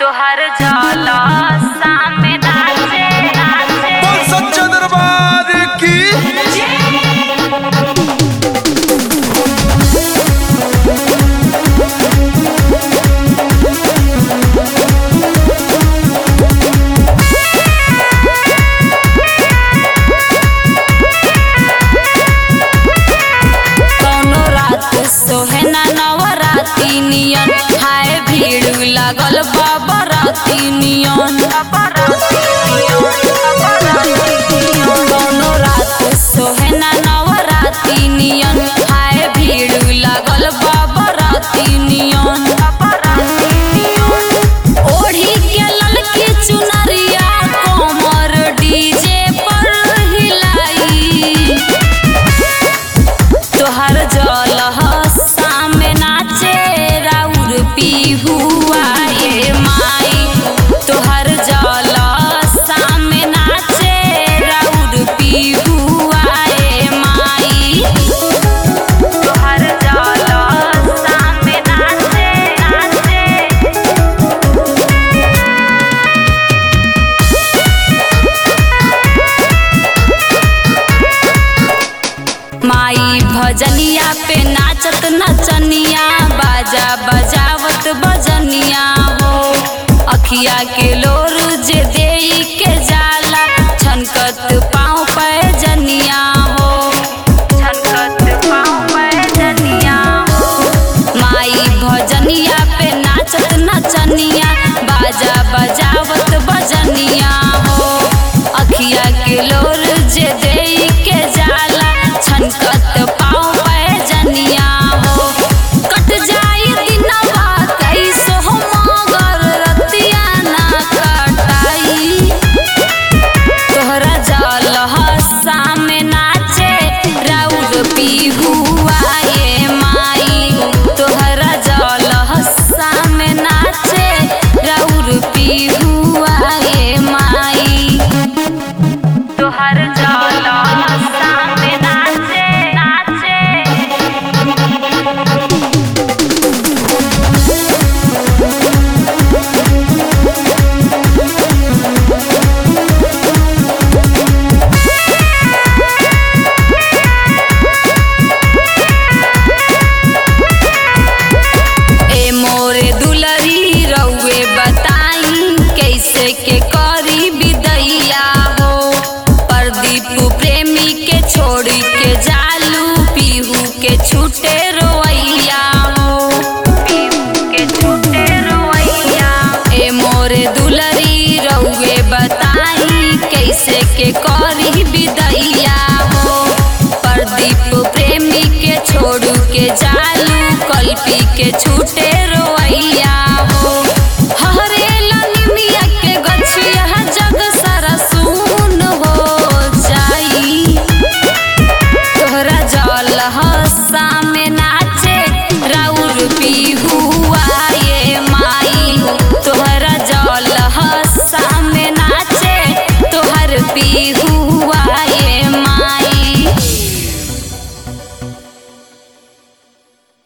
तोहर जाला सामने नाचे नाचे बोल सच्चा दरबार की कौनो रात सोहे ना नवराती नियन हाय भीड़ लागल बाबा राती नियन कौनो रात सोहे ना नवराती नियन हाय भीड़ लागल बाबा राती नियन ओढ़ी के ललकी चुनरिया कोमर डीजे पर हिलाई तोहर जल सामे नाचे राउर पिहुआ ये माई तोहर जल सामे नाचे राउर पिहुआ ये माई तोहर जल सामे नाचे नाचे माई भजनिया पे नाचत नचनिया बाजा बजावत बजनिया हो अखिया के लोर जे देई के जाला छनकत पाँव पे जनिया हो छनकत पाँव पे जनिया हो माई भजनिया पे नाचत नचनिया बाजा बजावत बजनिया हो अखिया के लोर जे देई के जाला छनकत पाँव पे जनिया हो कट जाई दिनवा कैसो मगर रतिया ना कटाई तोहरा जल सामे नाचे राउर पिहुआ ये माई तोहरा जल सामे नाचे राउर पिहुआ ये माई तोहर जल सामे नाचे नाचे ए मोरे दुलरी रउए बताई कैसे के करी विदैया हो प्रदीप प्रेमी के छोड़ी के जालू पीहू के छूटे रोइया हो पीहू के छूटे रोइया ए मोरे दुलरी रउए बताई कैसे के करी विदैया हो प्रदीप प्रेमी के छोड़ू के जालू कल्पी के छूटे